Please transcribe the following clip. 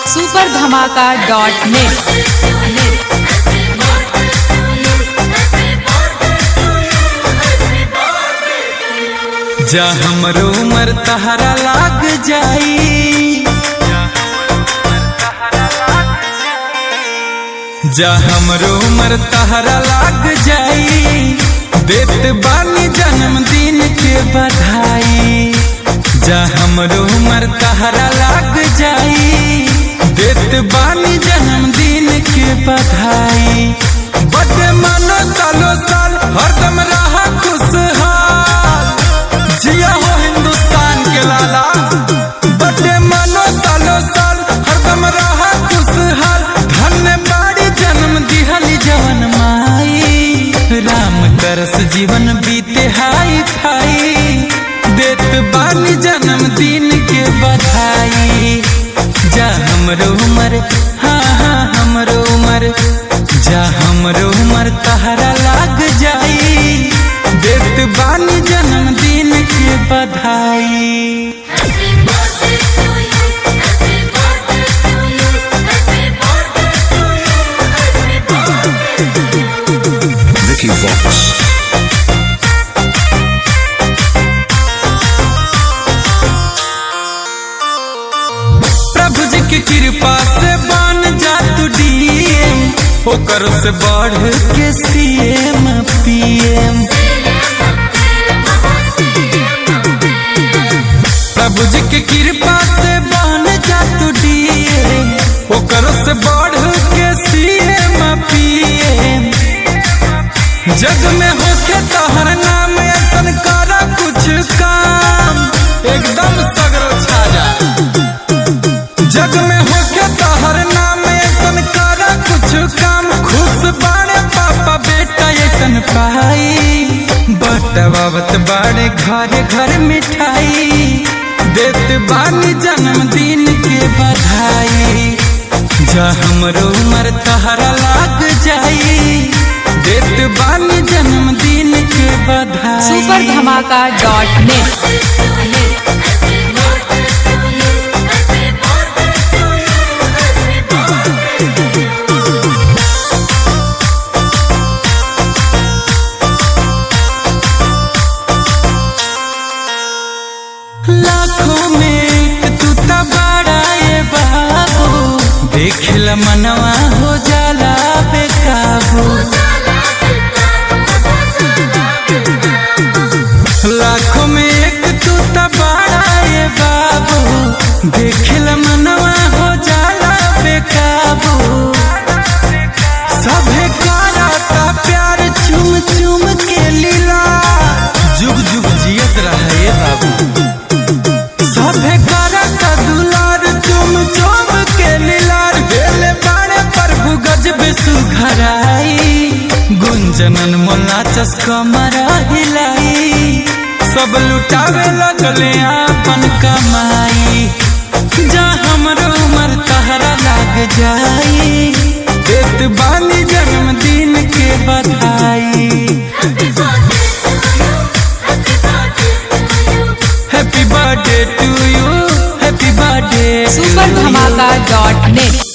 Super धमाका dot net जा हमरो उमर तहरा लाग जाई जा हमरो उमर तहरा लाग जाई देत बानी जन्मदिन के बधाई जा हमरो उमर तहरा लाग जाई देत बानी जन्मदिन के बधाई बड़े मानो सालो साल हरदम रहा खुशहाल जिया हो हिंदुस्तान के लाला बड़े मानो सालो साल हरदम रहा खुशहाल धन्य बाड़ी जन्म दिहली जवन माई राम करस जीवन बीते हाई फाई देत बानी जन्मदिन के बधाई जा हमरो उमर हाँ हाँ हमरो उमर जा हमरो उमर तहरा लाग जाई देत बानी जन्मदिन के बधाई Vicky Vox. प्रभु जी की कृपा से बन जा तू डीएम ओकर से बढ़ के सीएम पीएम प्रभु जी की कृपा से बन जा तू डीएम ओकर से बढ़ के सीएम पीएम जग में होके तोहर नाम ऐसन करा कुछ काम एकदम सगरो छा जा जग में होके तोहर नाम ऐसन करा कुछ काम खुश बाड़े पापा बेटा ऐसन पाई बटवावत बाड़े घर घर मिठाई देत बानी जन्मदिन के बधाई जा हमरो उमर तहरा लाग जाई देत बानी जन्मदिन के बधाई सुपर धमाका डॉट नेट लाखों में एक तू त बड़ा ये बाबू देखला मनवा हो जाला बेकाबू लाखों में एक तू त बड़ा ये बाबू देखला मनवा हो जाला बेकाबू सभे कराता प्यार चुम चुम के लीला जुग जुग जियत रहे बाबू सभे करत दुलार चुम चुम के लीलार भेले बाड़े प्रभु गजब सुघराई गुंजनन मोला चस्का मरा हिलाई सब लुटावे लगले आपन कमाई जा हमरो उमर तहरा लाग जाई देत बानी जन्मदिन के बधाई happy birthday to you happy birthday super धमाका डॉट नेट